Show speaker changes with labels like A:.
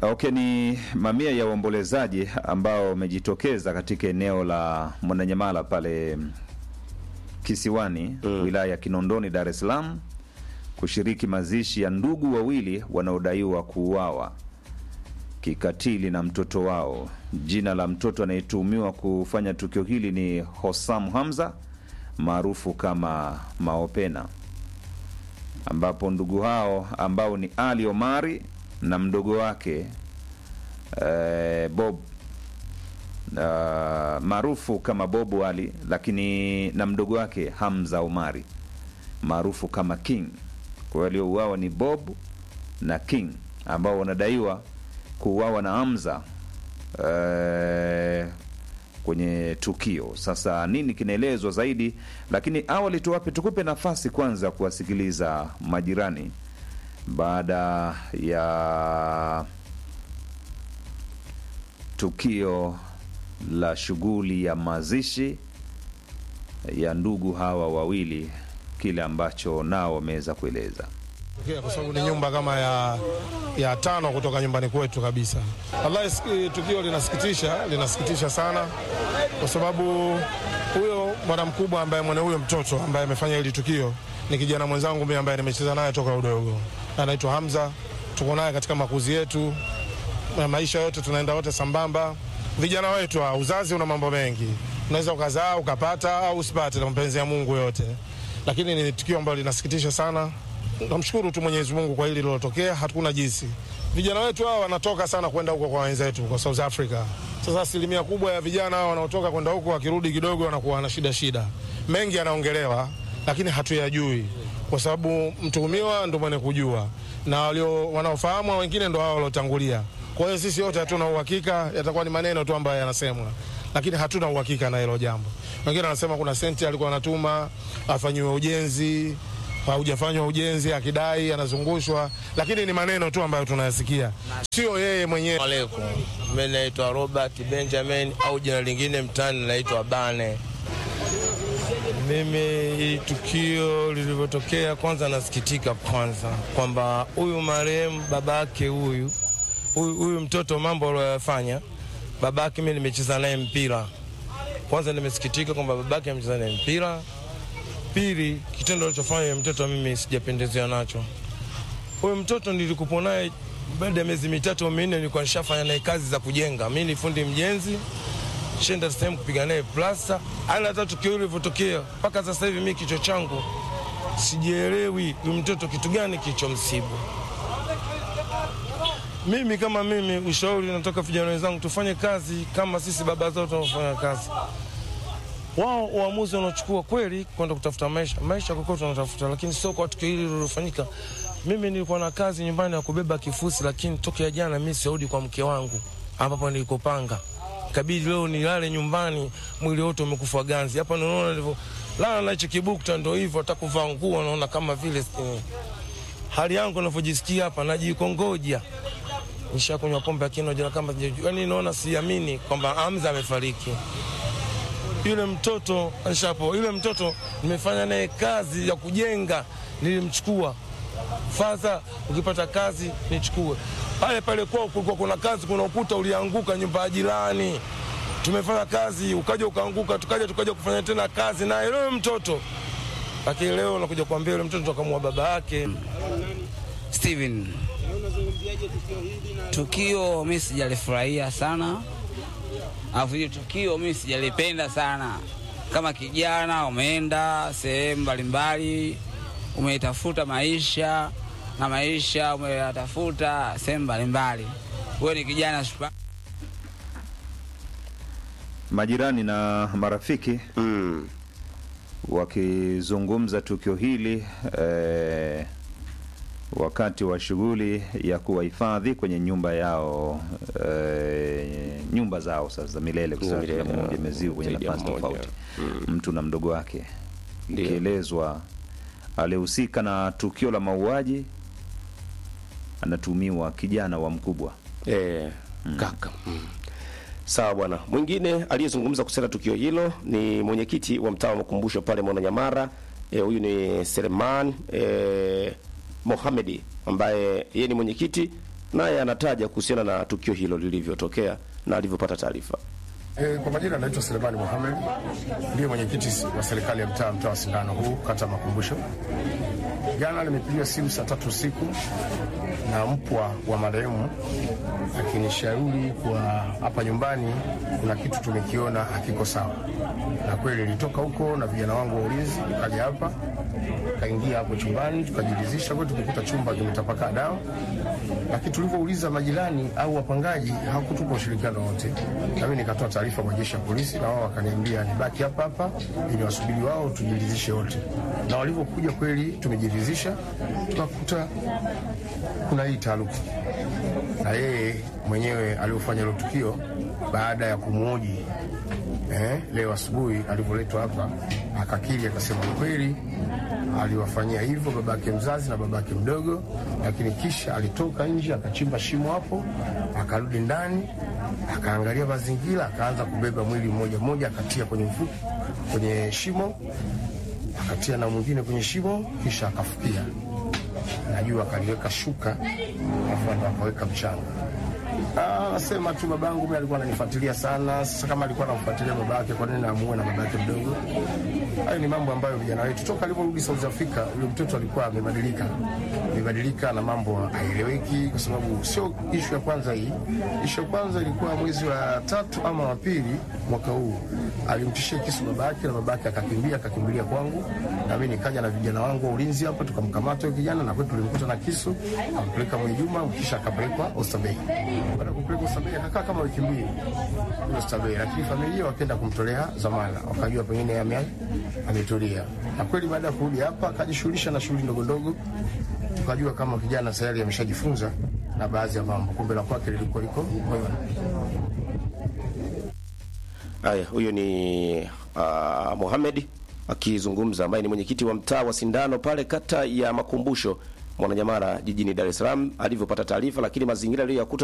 A: Okay, ni mamia ya waombolezaji ambao wamejitokeza katika eneo la Mwananyamala pale Kisiwani, wilaya ya Kinondoni, Dar es Salaam kushiriki mazishi ya ndugu wawili wanaodaiwa kuuawa kikatili na mtoto wao. Jina la mtoto anayetuhumiwa kufanya tukio hili ni Hosam Hamza maarufu kama Maopena, ambapo ndugu hao ambao ni Ali Omari na mdogo wake eh, Bob uh, maarufu kama Bobu Ali, lakini na mdogo wake Hamza Omari maarufu kama King. Kwa hiyo waliouawa ni Bob na King ambao wanadaiwa kuuawa na Hamza eh, kwenye tukio. Sasa nini kinaelezwa zaidi? Lakini awali tuwape, tukupe nafasi kwanza kuwasikiliza majirani baada ya tukio la shughuli ya mazishi ya ndugu hawa wawili, kile ambacho nao wameweza kueleza.
B: Okay, kwa sababu ni nyumba kama ya, ya tano kutoka nyumbani kwetu kabisa. Wallahi, siki- tukio linasikitisha, linasikitisha sana, kwa sababu huyo bwana mkubwa ambaye mwenye huyo mtoto ambaye amefanya hili tukio ni kijana mwenzangu mimi ambaye nimecheza naye toka udogo, anaitwa Hamza. Tuko naye katika makuzi yetu na maisha yote, tunaenda wote sambamba. Vijana wetu, ha, uzazi una mambo mengi, unaweza ukazaa ukapata au usipate, na mapenzi ya Mungu yote, lakini ni tukio ambalo linasikitisha sana. Namshukuru tu Mwenyezi Mungu kwa hili lilotokea, hatuna jinsi. Vijana wetu hawa wanatoka sana kwenda huko kwa wenzetu kwa South Africa. Sasa asilimia kubwa ya vijana hawa wanaotoka kwenda huko wakirudi kidogo wanakuwa na shida shida, mengi yanaongelewa, lakini hatuyajui kwa sababu mtuhumiwa ndo mwenye kujua na walio wanaofahamu wengine ndo hao waliotangulia. Kwa hiyo sisi wote hatuna uhakika, yatakuwa ni maneno tu ambayo yanasemwa, lakini hatuna uhakika na hilo jambo. Wengine wanasema kuna senti alikuwa anatuma afanyiwe ujenzi haujafanywa ujenzi, akidai anazungushwa, lakini ni maneno tu ambayo tunayasikia, sio yeye mwenyewe.
C: Alaikum, mimi naitwa Robert Benjamin au jina lingine mtaani naitwa Bane. Mimi hili tukio lilivyotokea, kwanza nasikitika kwanza kwamba huyu marehemu babake huyu huyu huyu mtoto mambo aliyoyafanya babake, mimi nimecheza naye mpira. Kwanza nimesikitika kwamba babake amecheza naye mpira. Pili, kitendo alichofanya yule mtoto mimi sijapendezewa nacho. Huyu mtoto nilikupo naye baada ya miezi mitatu au minne, nilikuwa nishafanya naye kazi za kujenga. Mimi ni fundi mjenzi, shenda sehemu kupiga naye plasta. Ana hata tukio hilo lilivyotokea, mpaka sasa hivi mimi kichwa changu sijielewi huyu mtoto kitu gani kilichomsibu. Mimi kama mimi, ushauri natoka vijana wenzangu, tufanye kazi kama sisi baba zao tunaofanya kazi wao uamuzi wanaochukua kweli kwenda kutafuta maisha maisha kokote tunatafuta, lakini sio kwa tukio hili lililofanyika. Mimi nilikuwa na kazi nyumbani ya kubeba kifusi, lakini tokea jana mimi siarudi kwa mke wangu ambapo nilikopanga, kabidi leo nilale nyumbani, mwili wote umekufa ganzi. Hapa naona nilivyo lala na hicho kibukta, ndo hivyo, hata kuvaa nguo naona kama vile eh, hali yangu navyojisikia hapa, najikongoja nishakunywa pombe lakini jana kama yani, naona siamini kwamba Hamza amefariki yule mtoto anshapo, yule mtoto nimefanya naye kazi ya kujenga, nilimchukua fadha, ukipata kazi nichukue. Pale pale kwao kulikuwa kuna kazi, kuna ukuta ulianguka nyumba ya jirani, tumefanya kazi, ukaja ukaanguka, tukaja tukaja kufanya tena kazi naye yule mtoto, lakini leo nakuja kuambia yule mtoto akamua baba yake.
D: Steven, tukio mi sijalifurahia sana, alafu hili tukio mi sijalipenda sana. Kama kijana umeenda sehemu mbalimbali, umetafuta maisha na maisha umeyatafuta sehemu mbalimbali, wewe ni kijana shupavu.
A: Majirani na marafiki
E: Mm.
A: wakizungumza tukio hili eh, wakati wa shughuli ya kuwahifadhi kwenye nyumba yao eh, nyumba zao sasa za milele, kwa sababu
E: Milele,
A: kila mmoja imeziwa kwenye
E: zaidi ya
A: nafasi
E: mmoja.
A: tofauti, mtu na mdogo wake,
E: Ndio.
A: ikielezwa alihusika na tukio la mauaji anatumiwa kijana wa mkubwa.
E: Eh, kaka. Mm. Sawa bwana. Mwingine aliyezungumza kuhusiana na tukio hilo ni mwenyekiti wa mtaa wa makumbusho pale Mwananyamara. Eh, huyu ni Seleman eh, Mohamedi ambaye yeye ni mwenyekiti naye anataja kuhusiana na tukio hilo lilivyotokea na alivyopata taarifa.
B: E, kwa majina anaitwa Selemani Mohamed, ndiye mwenyekiti wa serikali ya mtaa mtaa wa Sindano huu kata Makumbusho. Jana nimepigiwa simu saa tatu usiku na mpwa wa marehemu akinishauri kwa hapa nyumbani kuna kitu tumekiona hakiko sawa, na kweli nilitoka huko na vijana wangu wa ulinzi, nikaja hapa kaingia hapo chumbani tukajiridhisha, kwa tumekuta chumba kimetapakaa dawa, lakini tulivyouliza majirani au wapangaji hawakutupa ushirikiano wote, na mimi nikatoa taarifa kwa jeshi la polisi, na wao wakaniambia nibaki hapa hapa ili wasubiri wao tujiridhishe wote, na walivyokuja kweli tumejiridhisha, tukakuta kuna hii taarufu na yeye mwenyewe aliofanya hilo tukio baada ya kumwoji eh, leo asubuhi alivyoletwa hapa akakiri akasema kweli aliwafanyia hivyo babake mzazi na babake mdogo, lakini kisha alitoka nje akachimba shimo hapo, akarudi ndani akaangalia mazingira, akaanza kubeba mwili mmoja mmoja, akatia kwenye mfuko, kwenye shimo, akatia na mwingine kwenye shimo, kisha akafukia najua akaliweka shuka alafu ndo akaweka mchanga. Anasema tu babangu mimi alikuwa ananifuatilia sana. Sasa kama alikuwa anamfuatilia baba yake, kwa nini amuue na baba yake mdogo? Hayo ni mambo ambayo vijana wetu toka alivyorudi South Africa, yule mtoto alikuwa amebadilika, amebadilika na mambo haeleweki, kwa sababu sio ishu ya kwanza hii. Ishu ya kwanza ilikuwa mwezi wa tatu ama wa pili mwaka huu, alimtishia kisu baba yake na baba yake akakimbia, akakimbilia kwangu, na mimi nikaja na vijana wangu wa ulinzi hapa, tukamkamata huyo kijana na kwetu tulimkuta na kisu, akampeleka Mwejuma, kisha akapelekwa Oysterbay. Baada ya kupelekwa Oysterbay akakaa kama wiki mbili Oysterbay, lakini familia wakaenda kumtolea dhamana, wakajua pengine ame ametulia. Na kweli baada ya kurudi hapa akajishughulisha na shughuli ndogo ndogo, tukajua kama kijana tayari ameshajifunza na baadhi ya mambo, kumbe la kwake lilikuwa liko moyoni.
E: Haya, huyo ni uh, Mohamed akizungumza, ambaye ni mwenyekiti wa mtaa wa Sindano pale kata ya Makumbusho Mwananyamala jijini Dar es Salaam, alivyopata taarifa, lakini mazingira aliyoyakuta